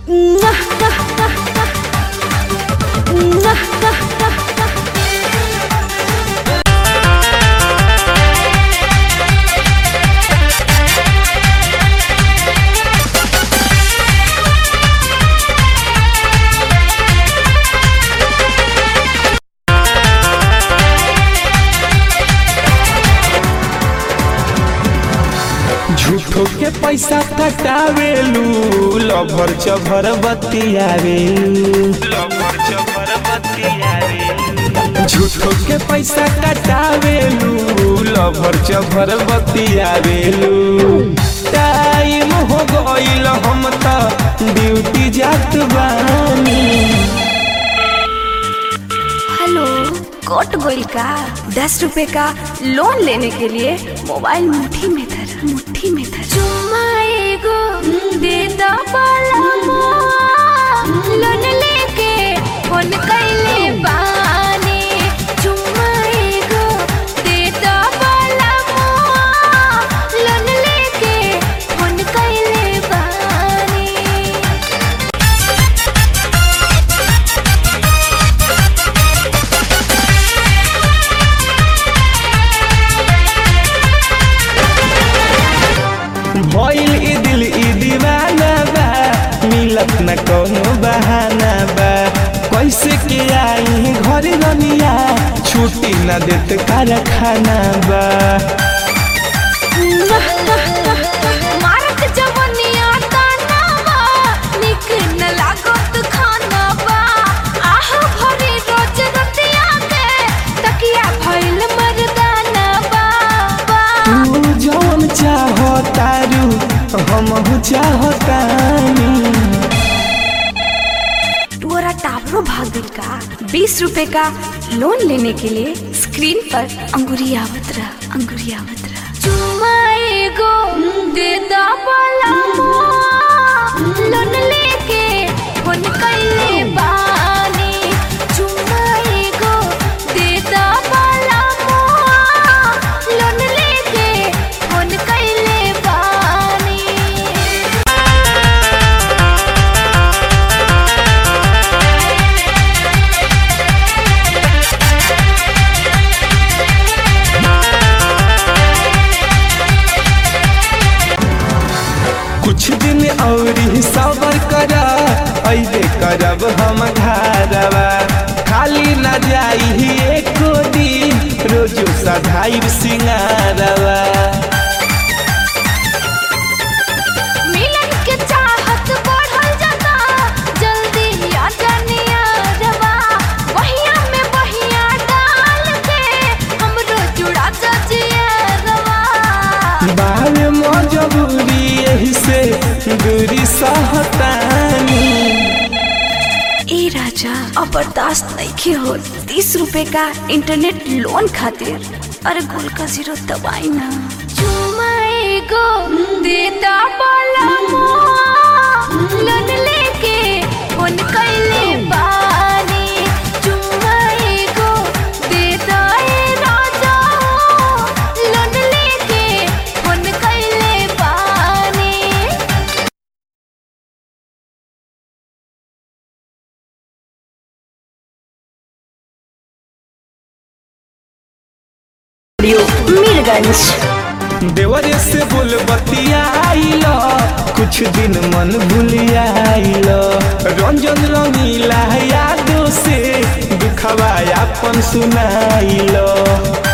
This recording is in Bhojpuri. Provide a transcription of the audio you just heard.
झूठो के पैसा कटावेलू लभर चभर बतियावेलू झूठो के पैसा कटावेलू लभर चभर बतियावेलू टाइम हो गईल हम त ड्यूटी जात बानी हेलो कोट गोल का दस रुपए का लोन लेने के लिए मोबाइल मुट्ठी में धर मुट्ठी में धर चुम्मा एगो दे दो पलमो लोन लेके फोन कैले बानी चुम्मा एगो दे दो पलमो लोन लेके फोन कैले बानी भइल ई दिल ई दीवाना बा मिलत न कौनो बहाना बा कैसे के आई घर रनिया छुट्टी न देत कारखाना बा मारत जवनिया तानावा निक न लागत खानावा आह भरी रोज रतिया के तकिया भइल मर्दानावा तू जौन चाहतारू हमहू चाहतानी तोरा टावरो भाग गइल का बीस रुपए का लोन लेने के लिए स्क्रीन पर अंगुरी आवत रहा अंगुरी आवत रहा चुम्मा एगो दे दा पलमो लोन लेके फोन कैले बानी चुम्मा एगो दे दा पलमो लोन लेके फोन कैले बानी कुछ दिन और सबर करा ऐसे करब हम घरवा खाली न जाई एको दिन रोजो सधाई सिंगारवा मिलन के चाहत बढ़ल जाता जल्दी आ जानिया रवा वहिया में वहिया डाल के हमरो जुड़ा जजिया रवा बाल मजबूरी यही से दूरी सहतानी ए राजा अब बर्दाश्त नहीं हो तीस रुपए का इंटरनेट लोन खातिर अरे गोल का जीरो दबाई ना चुमा एगो देता पलमो लोन लेके फोन कैले बानी चुमा एगो देता ए राजा लोन लेके फोन कैले बानी मीरगंज देवरे से बोल बतियाइल कुछ दिन मन भूलियाइल रंजन रंगीला यादों से दुखवा अपन सुनाइल